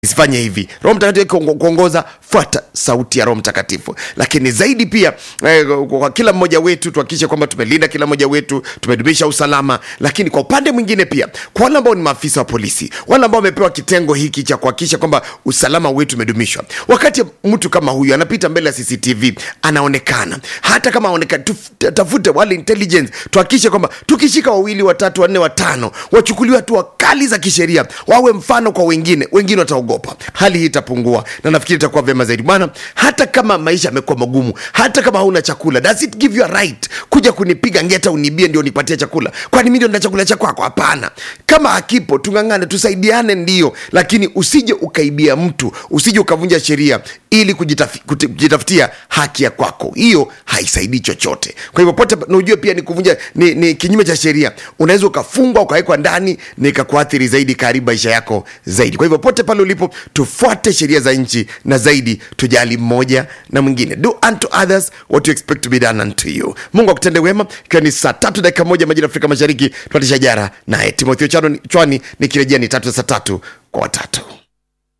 isifanye hivi roho mtakatifu kuongo- kuongoza fuata sauti ya roho mtakatifu lakini zaidi pia eh, kwa kila mmoja wetu tuhakikishe kwamba tumelinda kila mmoja wetu tumedumisha usalama lakini kwa upande mwingine pia kwa wale ambao ni maafisa wa polisi wale ambao wamepewa kitengo hiki cha kuhakikisha kwamba usalama wetu umedumishwa wakati mtu kama huyu anapita mbele ya cctv anaonekana hata kama aonekana tuf- tafute wale intelligence tuhakikishe kwamba tukishika wawili watatu wanne watano wachukuliwe hatua kali za kisheria wawe mfano kwa wengine wengine wataogopa hali hii itapungua na nafikiri itakuwa vyema zaidi bwana hata kama maisha yamekuwa magumu hata kama hauna chakula does it give you a right kuja kunipiga ngeta unibie ndio nipatie chakula kwani mi ndio nina chakula cha kwako hapana kama hakipo tung'ang'ane tusaidiane ndio lakini usije ukaibia mtu usije ukavunja sheria ili kujitafi- kuti- kujitafutia haki ya kwako hiyo haisaidii chochote kwa hivyo pote na ujue pia ni kuvunja ni, ni kinyume cha sheria unaweza ukafungwa ukawekwa ndani na ikakuathiri zaidi karibu maisha yako zaidi kwa hivyo pote pale ulipo tufuate sheria za nchi na zaidi tujali mmoja na mwingine do unto others what you expect to be done unto you mungu akutende wema ikiwa ni saa tatu dakika moja majira ya afrika mashariki tuatisha jara naye timotheo Chano- chwani nikirejea ni tatu ya saa tatu kwa watatu